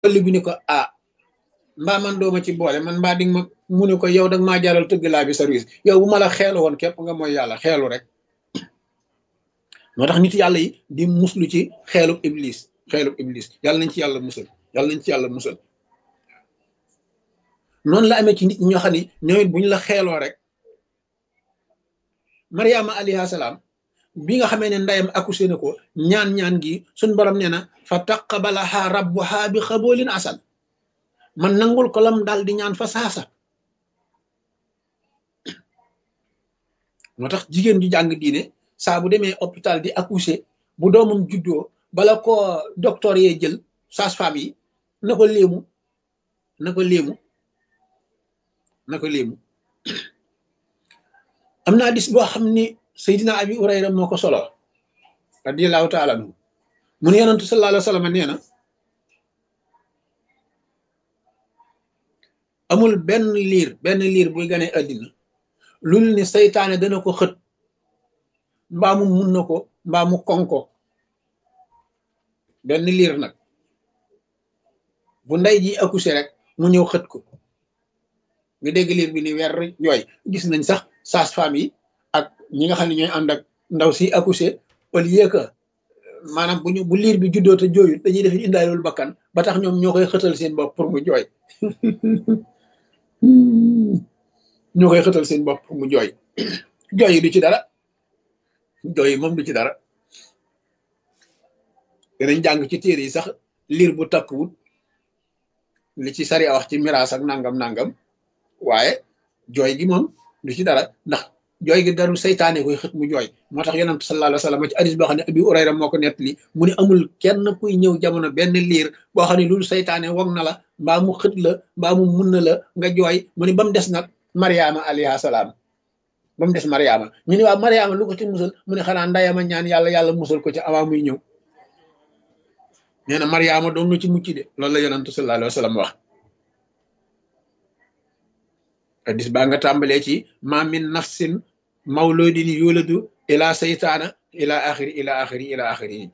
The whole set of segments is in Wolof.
wàllu bi ni ko ah mbaa man dooma ci boole man mbaa di ma mu ne ko yow dag maa jaral tëgg laa bi service yow bu ma la xeelu woon képp nga mooy yàlla xeelu rek moo tax nit yàlla yi di muslu ci xeelub iblis xeelub iblis yàlla nañ ci yàlla musal yàlla nañ ci yàlla musal noonu la amee ci nit ñoo xam ne ñoom it bu ñu la xeeloo rek mariama alayha salaam bi nga xamee ne ndeyam accouché na ko ñaan-ñaan gi suñ borom nee na fa taqabalaha rabbuha bi xaboolin asan man nangul ko lam daal di ñaan fa saasa moo tax jigéen ju jàng diine saa bu demee hôpital di accouché bu doomam juddoo bala ko docteur yee jël sage-femme yi na ko léemu na ko léemu na ko léemu am naa dis boo xam ni Seydina Abi Urayra moo ko solo radiyallahu taala anhu mu ne yonantu sallallahu alayhi wa sallam nee na amul benn liir benn liir buy gane àddina lul ni seytaane dana ko xët mbaa mu mun na ko mbaa mu konko benn liir nag bu ndey ji accouché rek mu ñëw xët ko nga dégg liir bi ni weer yooy gis nañ sax sage-femme yi ak ñi nga xam ne ñooy ànd ak ndaw si accouché au lieu que maanaam bu ñu bu liir bi juddoo te jooyut dañuy def indaalul bakkan ba tax ñoom ñoo koy xëtal seen bopp pour mu jooy ñoo koy xëtal seen bopp pour mu jooy jooy yi du ci dara jooy yi moom du ci dara danañ jàng ci téere yi sax liir bu takkuwut li ci sari a wax ci miraas ak nangam nangam waaye jooy gi moom du ci dara ndax jooy gi daru seytaane koy xët mu jooy moo tax yonent sallallahu alayhi wa sallam ci hadis boo xam ne Abi Urayra moo ko nettali mu ne amul kenn kuy ñëw jamono benn liir boo xam ne loolu seytaane wog na la mbaa mu xët la mbaa mu mun na la nga jooy mu ne ba mu des nag Mariama alayha salaam ba mu des Mariama ñu ne waaw Mariama lu ko ci musal mu ne xanaa ndayama ñaan yàlla yàlla musal ko ci avant muy ñëw nee na Mariama doon na ci mucc de loolu la yonent sallallahu alayhi wa sallam wax hadis baa nga tàmbalee ci ma min nafsin mawludin yuladu ila seytaana ila axiri ila axiri ila axiri yi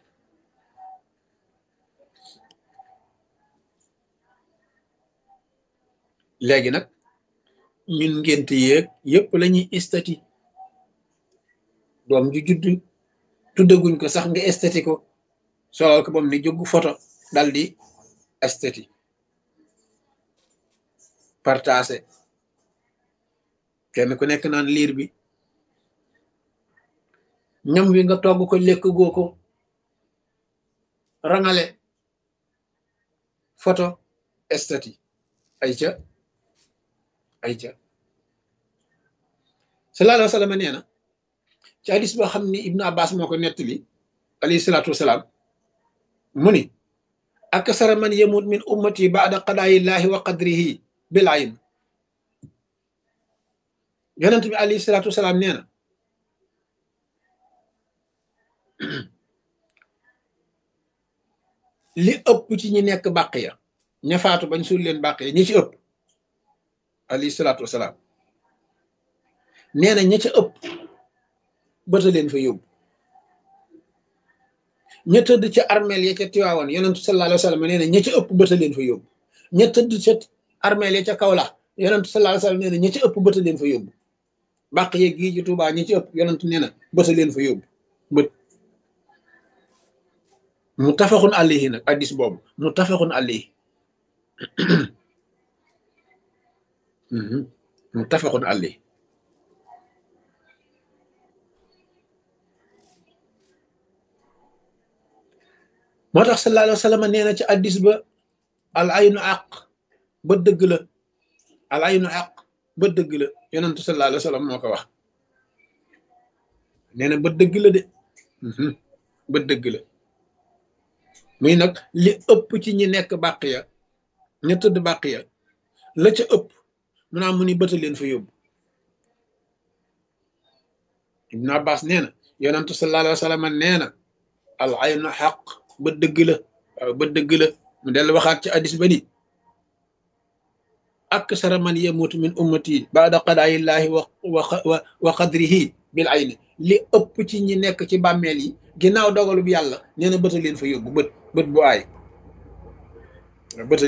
léegi nag ñun ngénte yéeg yépp la ñuy estati doom ju judd tuddaguñ ko sax nga estati ko solal ko bam ni jóg photo dal di estati partagé kenn ku nekk naan liir bi ñam wi nga togg ko lekk goo ko rangale photo estati ay ca ay ca sallallahu alayhi wa sallam nee na ci hadis boo xam ni ibnu abbas moo ko nettali alayhi salaatu wasalaam mu ni aksara man yamut min ummati baada qadaayillahi wa qadrihi bil ayn yonent bi alayhi salaatu wasalaam nee na li ëpp ci ñi nekk bàq ya ña faatu bañ suul leen bàq ya ñi ci ëpp alayhi salaatu wasalaam nee na ña ca ëpp bëta leen fa yóbbu ña tëdd ca armeel ya ca tiwaawan yonentu sallallahu alayhi wa sallam nee na ña ca ëpp bëta leen fa yóbbu ña tëdd ca armeel ya ca kawlax yonentu sallallahu alayhi wa sallam nee na ña ca ëpp bëta leen fa yóbbu bàq yeeg gii ci Tuubaa ñi ci ëpp yonentu nee na bëta leen fa yóbbu bët mu tafaxun alayhi nag addis boobu mu tafaxun alayhi mu tafaxun alayhi moo tax sallallahu alayhi wa sallam nee na ci addis ba al aynu àq ba dëgg la al aynu àq ba dëgg la yonentu sallallahu alayhi wa sallam moo ko wax nee na ba dëgg la de ba dëgg la muy nag li ëpp ci ñi nekk bàq ya ña tëdd bàq ya la ca ëpp mu naa mu ni bëta leen fa yóbbu ibnu abbas nee na yonentu sallallahu alayhi wa sallam nee na al aynu xaq ba dëgg la waaw ba dëgg la mu dellu waxaat ci addis ba ni aksara man yamutu min ummati baada qadaayillahi wa wa wa qadrihi bil ayni li ëpp ci ñi nekk ci bàmmeel yi ginnaaw dogalub yàlla nee na bëta leen fa yóbbu bët bët bu aay bët